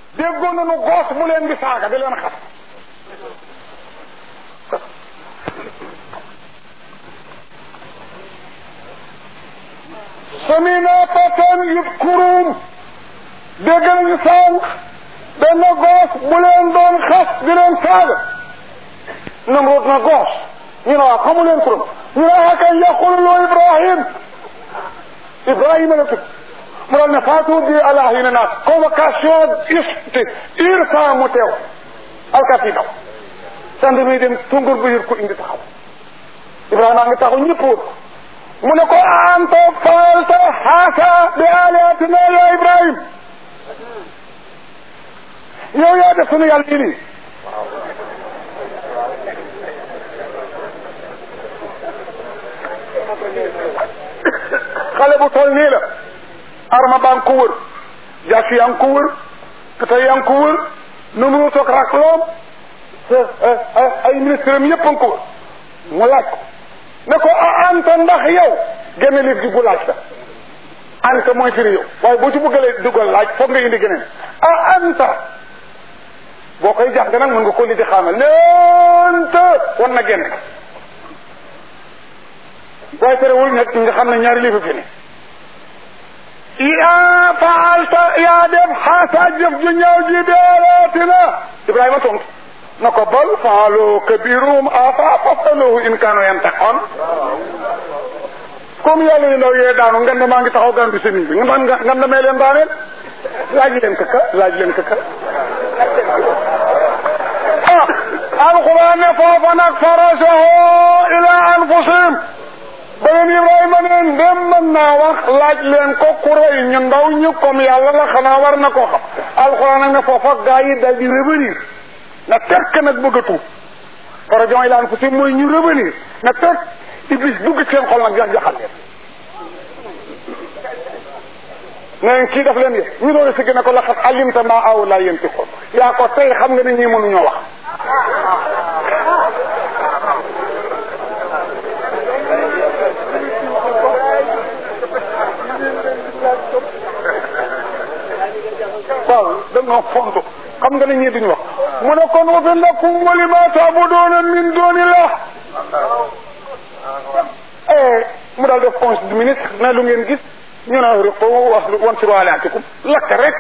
déggoon nañu goos bu leen di saaga di leen xas samina fatan yudkurum dégg nañu sànq benn goos bu leen doon xas di leen saaga namroot na goos ñu ne waaw xamu leen turam ñu ne ah kay yaqulu loo Ibrahim Ibrahima la tudd mu daal ne faatu bi ala hina naas convocation isti irsa mu teew alkat yi daw sand mi dem tungur bu yër ko indi taxaw Ibrahima ngi taxaw ñëpp wër mu ne ko anta faalta haasa bi alihatina ya Ibrahim yow yaa def sunu yàlla yi nii xale bu toll nii la arma baa ngi ko wër jaasi yaa ngi ko wër peta yaa ngi ko wër numéro toog rakloom ay ministre am yëpp a ngi ko wër mu laaj ko ne ko a anta ndax yow génne liif gi bu laaj la anta mooy firi yow waaye boo ci bëggalee dugal laaj foog nga indi geneen a anta boo koy jàng nag mën nga ko li di xaamal ne anta wan na génn waaye terewul nag nga xam ne ñaari liifa fi ne yaa faalta yaa def xaasa jëf ju ñaaw ji beelaatina Ibrahima tontu na ko bal faalu kabirum afa fasaluhu in kaanu yantaqoon comme yàlla yu ndaw yee daanu nganda maa ngi taxaw gan bi semiñ bi nga nganda mee leen daaneel laaj leen këkka laaj leen këkka ah alquran ne foofa nag farajahu ila anfusihim beneen Ibrahima ne ndem mën naa wax laaj leen ko ku rëy ñu ndaw ñu comme yàlla la xanaa war na koo xam alxuraan nag ne foofa gaa yi dal di revenir na tekk nag bëgg a tuub farajon ilaan fu si mooy ñu revenir na tekk iblis dugg seen xol nag jax jaxal leen neen kii daf leen yë ñu doon si gën a ko laxat alimta maa aw laa yénti xool yaa ko tey xam nga ne ñii mënuñoo wax waaw dañoo fontu xam nga ne ñii duñu wax mu ne kon wa fi lakum wa lima taabuduuna min doonillah mu daal def conseil du ministre na lu ngeen gis ñu ne riqu wax wan siru alaatikum lakk rek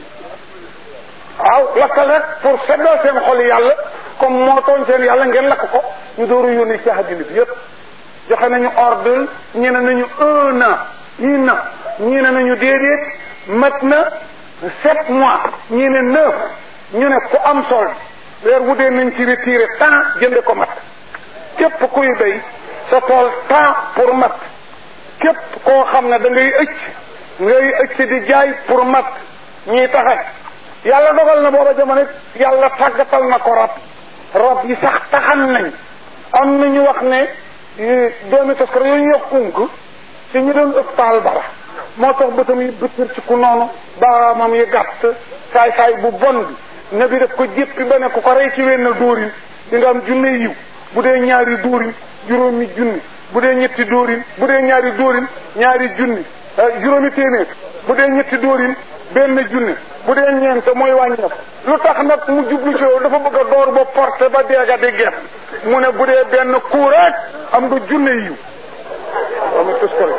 waaw lakkal rek pour seddal seen xol yàlla comme moo tooñ seen yàlla ngeen lakk ko ñu dooru yónni ci àddina bi yëpp joxe nañu ordre ñi ne nañu un an un an ñi ne nañu déedéet mat na sept mois ñi ne neuf ñu ne ku am sol weer wu dee nañ ci retiré temps jënde ko mat képp kuy béy sa tool temps pour mat képp koo xam ne da ngay ëcc ngay ëcc di jaay pour mat ñuy taxat yàlla dogal na booba jamono yàlla tàggatal na ko rab rab yi sax taxan nañ am na ñu wax ne doomi taskar yooyu ñu wax unk si ñu doon ëpp taal bara moo tax bëtam yi bëtër ci ku noonu baaraamam yi gàtt saay saay bu bon bi ne bi daf ko jéppi ba ne ku ko rey ci wenn dóorin di nga am junne yiw bu dee ñaari dóorin juróomi junni bu dee ñetti dóorin bu dee ñaari dóorin ñaari junni juróomi téeméer bu dee ñetti dóorin benn junni bu dee ñeent mooy wàññeeku lu tax nag mu jublu ci yow dafa bëgg a door ba porte ba deega di geef mu ne bu dee benn coup rek am nga junne yiw ama tus ko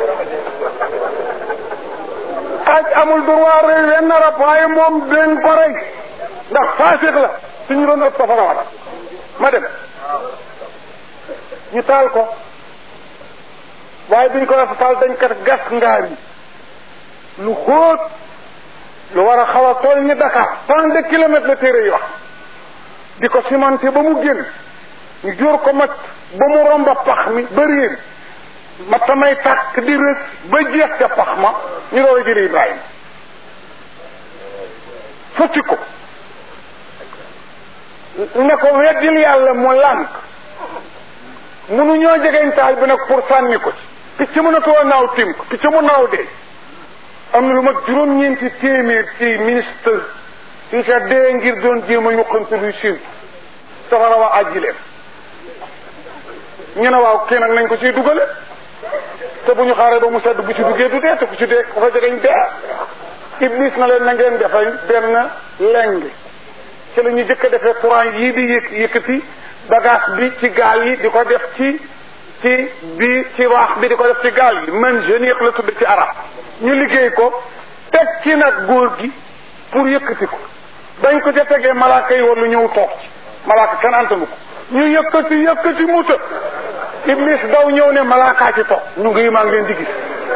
xaaj amul droit rey wenn rab waaye moom den ko rey ndax faasix la suñu doon ëpp safara wala ma dem ñu taal ko waaye biñ ko def taal dañ kat gas ngaar yi lu xóot lu war a xaw a tool ni Dakar tant de kilomètres la téere yi wax di ko cimenté ba mu génn ñu jóor ko mat ba mu romba pax mi ba réer ma tamay tàkk di rës ba jeex ca pax ma ñu doon jëli Ibrahima futti ko ne ko weddil yàlla mu lànk munu ñoo jegeñ taal bi nag pour sànni ko ci picc mënatoo naaw tim ko picc mu naaw dee am na lu mag juróom-ñeenti téeméer ci ministre yi ca dee ngir doon jéem a yuqante luy siin safara wa àjji leen ñu ne waaw kii nag nañ ko ciy dugale te bu ñu xaaree ba mu sedd bu ci duggee du dee te ku ci dee ku fa jegeñ dee iblis na leen na ngeen defal benn leng ci la ñu jëkk a defee courant yii di yëkk yëkkati bagage bi ci gaal yi di ko def ci ci bi ci waax bi di ko def ci gaal yi man géniq la tudd ci arab ñu liggéey ko teg ci nag góor gi pour yëkkati ko dañ ko ca tegee malaaka yi war lu ñëw toog ci malaaka kenn antanu ko ñu yëkkati yëkkati muta iblis daw ñëw ne malaakaa ci toog ñu ngi maa ngi leen di gis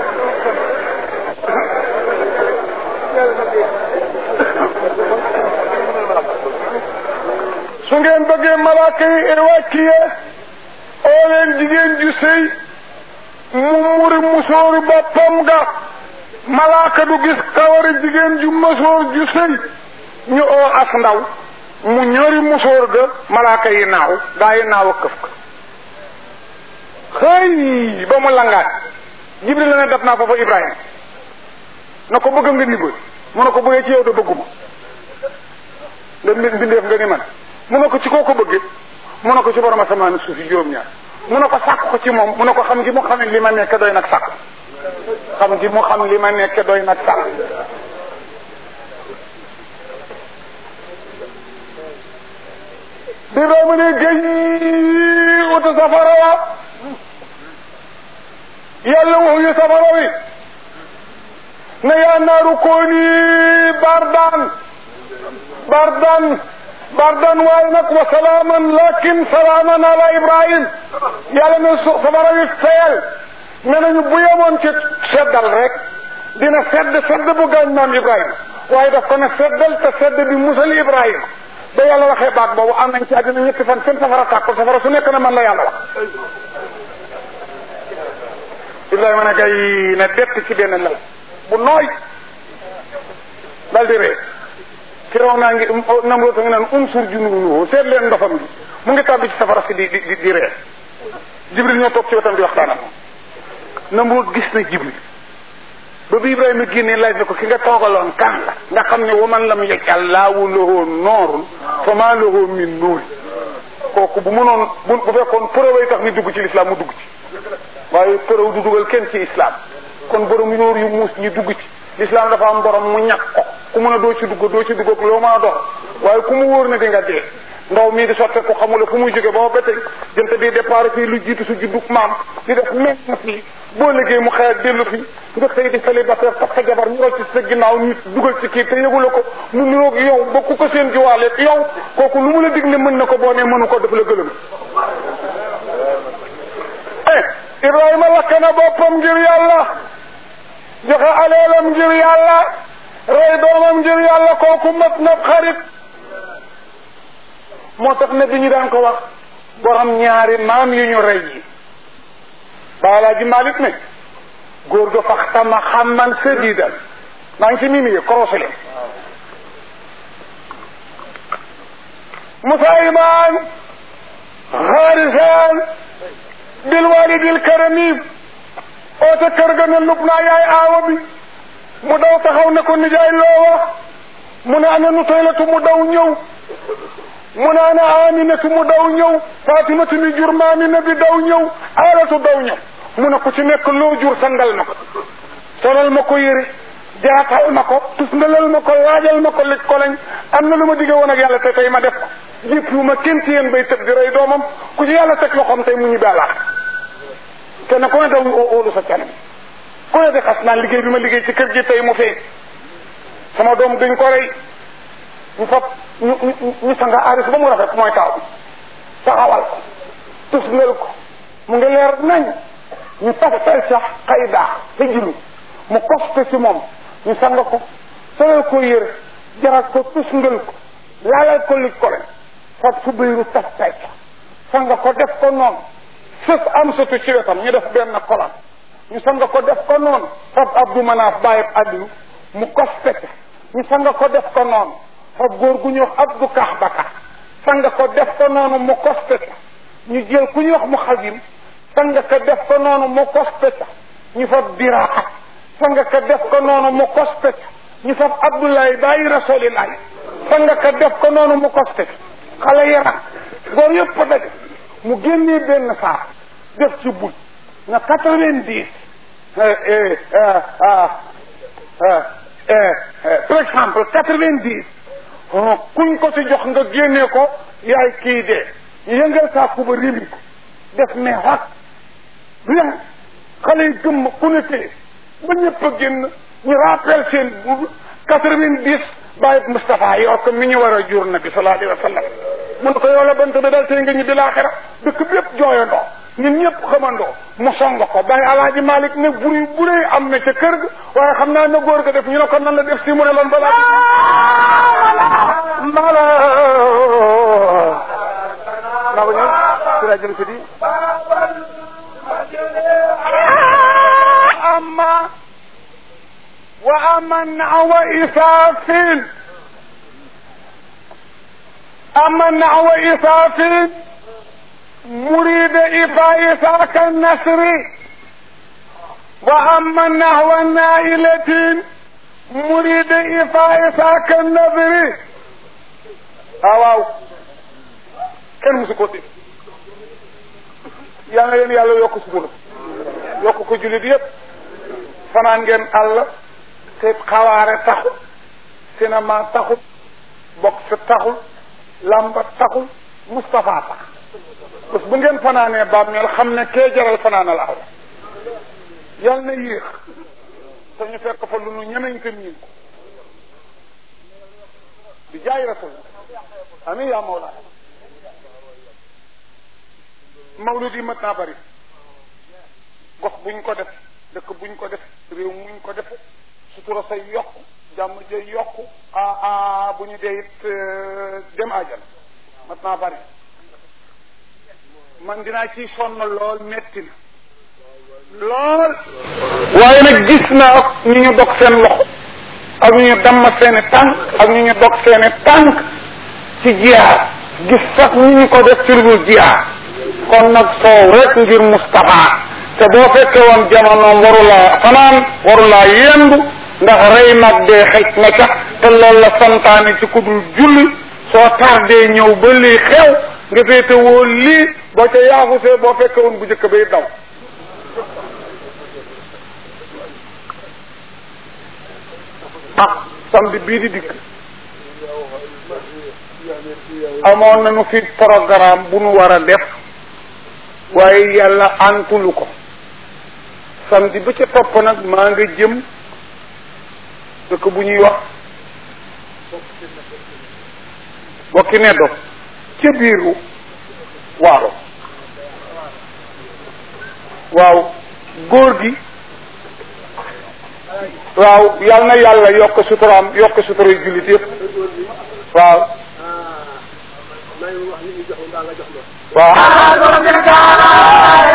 su ngeen bëggee malaaka yi évacuer oo leen jigéen ju sëy mu muri musóoru boppam ga malaaka du gis kawari jigéen ju musóor ju sëy ñu oo as ndaw mu ñori musóor ga malaaka yi naaw gaa yi naaw a këf ka xëy ba mu langaat jibril la ne dab naa foofa ibrahima na ko bëgg nga ndimbal mu ne ko bëggee ci yow de bëgguma nga mbindeef nga ni man mu ne ko ci koo ko bëggee mu ne ko ci borom asamaan suuf yi juróom-ñaar mu ne ko sàkk ko ci moom mu ne ko xam gi mu xam li ma nekk doy nag sàkk xam gi mu xam li ma nekk doy nag sàkk bi ba mu ne géy utu safara wa yàlla waxuñu safara wi ne yaa naaru kooni bardaan bardaan bardan waaye nag wa salaaman lakin salaaman ala ibrahim yàlla ne su safara wi feyal ne nañu bu yemoon ci seddal rek dina sedd sedd bu gaañ maam ibrahima waaye daf ko ne seddal te sedd bi musal ibrahima ba yàlla waxee baat boobu am nañ ci àddina ñetti fan seen safara tàkkul safara su nekk na man la yàlla wax ibrahima ne kay ne bett ci benn lal bu nooy dal di ree firaw naa ngi namroo ta ngi naan unsur junuunuhu seet leen ndofam gi mu ngi tàbbi ci safara si di di di ree jibril ñoo toog ci wetam di waxtaan ak moom namroo gis na jibril ba bi ibrahima génnee laaj na ko ki nga toogaloon kan la nga xam ne waman lam yaj'al laahu lahu noorun fa maa lahu min nuur kooku bu mënoon bu bu fekkoon preuve tax ni dugg ci l'islam mu dugg ci waaye preuve du dugal kenn ci islam kon borom yóor yu muus ñi dugg ci l'islam dafa am borom mu ñàkk ko ku mën a doo ci dugg doo ci dugg ak loo mën a dox waaye ku mu wóor na di nga dee ndaw mii di sotte ko xamula fu muy jóge ba ba tey jënt bi départ fii lu jiitu su juddug maam di def même fii boo liggéey mu xëy dellu fi nga xëy di célibataire takk sa jabar ñu rocc ci sa ginnaaw nit dugal ci kii te yëgula ko mu niroog yow ba ku ko seen jiwaaleeg yow kooku lu mu la dig ne mën na ko boo ne mënu ko def la gëlëm eh Ibrahima lakk na boppam ngir yàlla joxe aleelam ngir yàlla rey doomam ngir yàlla kooku mat na xarit moo tax ne bi ñu daan ko wax borom ñaari maam yu ñu rey yi baalaa ji Malik ne góor ga fax tama xamman sadidan maa ngi ci mimi yi korosé leen musayman xaarisan bil walidil karami oote kër ga ne lub naa yaay aawa bi mu daw taxaw ne ko nijaay loo wax mu ne ana nu toylatu mu daw ñëw mu ne ana aminatu mu daw ñëw fatimatu mi jur maami na bi daw ñëw aalatu daw ñëw mu ne ku ci nekk loo jur sangal ma ko solal ma ko yëre jaatal ma ko tusngalal ma ko laajal ma ko lëj ko lañ am na lu ma digge woon ak yàlla te tey ma def ko jéppiwu ma kenn ci yéen bay tëb di rey doomam ku ci yàlla teg loxoom tey mu ñu balaat kenn ku ne daw óolu sa canam ku ne di xas naan liggéey bi ma liggéey ci kër gi tey mu feeñ sama doom duñ ko rey ñu fab ñu ñu ñu sanga aaris ba mu rafet mooy taaw saxawal ko tusngal ko mu ngi leer nañ ñu taftal sax xay daax te jilu mu koste ci moom ñu sang ko solal ko yëre jaral ko tusngal ko laalal ko lij ko len fab su bayru taftal sax sang ko def ko noonu sës am satu ci wetam ñu def benn kolam ñu sang ko def ko noonu fab abdu manaaf bàyyib addiyu mu koste ca ñu sang ko def ko noonu fab góor gu ñuy wax abdu kaax baka sang ko def ko noonu mu koste ca ñu jël ku ñuy wax mu xasim sang ko def ko noonu mu koste ca ñu fab diraaxa sang ko def ko noonu mu koste ca ñu fab abdoulaye bàyyi rasulillahi sang ko def ko noonu mu koste ca xale yaram góor yëpp daj mu génnee benn saar def ci buñ na quatre-vingt-dix par exemple quatre-vingt-dix kuñ ko ci jox nga génnee ko yaay kii dee ñu yëngal saaku ba rimi ko def ne xat bien xale yi gëmm ku ne tee ba ñëpp a génn ñu rappel seen buub quatre-vingt-dix bàyyi Moustapha yor ko mi ñu war a jur nabi sallallahu alayhi wa sallam mun ko yow la bant bi dal tey nga ñibbi laaxira dëkk bépp jooyandoo ñun ñëpp xamandoo mu song ko bàyyi alaaji Malick ne buri buree am na ca kër ga waaye xam naa na góor ga def ñu ne ko nan la def si mu ne loon balaa mala naa ko ñëw si laa jëm si di amma wa aman awa isaafin aman awa isaafin مريد إفاء كالنسر وأما نحو النائلة مريد إفاء كالنذر waaw kenn musu ko dégg yaa nga leen yàlla yokk sutura yokk ko jullit yëpp fanaan ngeen àll te xawaare taxul cinéma taxul boxe taxul lamba taxul Moustapha tax bés bu ngeen fanaanee bàmmeel xam ne kee jaral fanaanal àll yal na yéex te ñu fekk fa lu nu ñemeñ ko miin ko di jaay rasul amin yaa mawla mawlud yi mat naa bari gox buñ ko def dëkk buñ ko def réew muñ ko def sutura say yokk jàmm jay yokk a a bu ñu dee it dem ajal mat naa bari man dinaa ciy sonn lool metti na lool waaye nag gis naa ñu ñu dog seen loxo ak ñu ñu damm seeni tànk ak ñu ñu dog seeni tànk ci jiyaar gis sax ñu ñu ko def ci lu dul jiyaar kon nag soow rek ngir Moustapha te boo fekkee woon jamonoom warulaa fanaan warulaa yendu ndax rey nag dee xëj na ca te loolu la santaane ci ku dul julli soo tardee ñëw ba lii xew nga féete woo lii boo ca yaafusee boo fekkee woon bu njëkk bay daw ah samedi bii di dikk amoon nañu fi programme bu nu war a def waaye yàlla antulu ko samedi ba ca topp nag maa nga jëm dëkk bu ñuy wax bokki neddo ca biiru waalo waaw góor gi waaw yal na yàlla yokk suturaam yokk sutura yu jullit yëpp waaw waaw